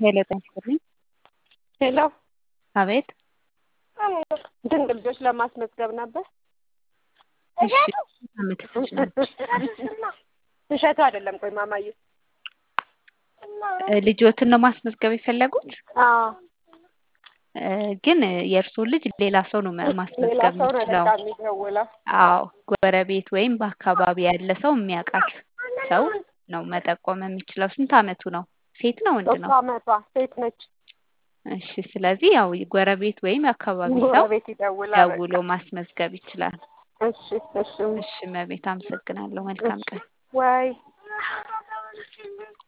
ሄሎ ጤና ይስጥልኝ። ሄሎ አቤት ድንቅ ልጆች ለማስመዝገብ ነበር። እሺ አመትሽ ነች እሸቱ አይደለም። ቆይ ማማዬ ልጆትን ነው ማስመዝገብ የፈለጉት? አዎ እ ግን የእርስዎን ልጅ ሌላ ሰው ነው ሌላ ማስመዝገብ ሰው ነው የሚችለው። በቃ የሚደውለው። አዎ ጎረቤት ወይም በአካባቢ ያለ ሰው የሚያውቃት ሰው ነው መጠቆም የሚችለው። ስንት አመቱ ነው? ሴት ነው ወንድ ሶስት ነው? አመቷ ሴት ነች። እሺ ስለዚህ ያው ጎረቤት ወይም የአካባቢ ሰው ጎረቤት ይደውላል። በቃ ደውሎ ማስመዝገብ ይችላል። እሺ እሺ እሺ መቤት አመሰግናለሁ። መልካም ቀን። ወይ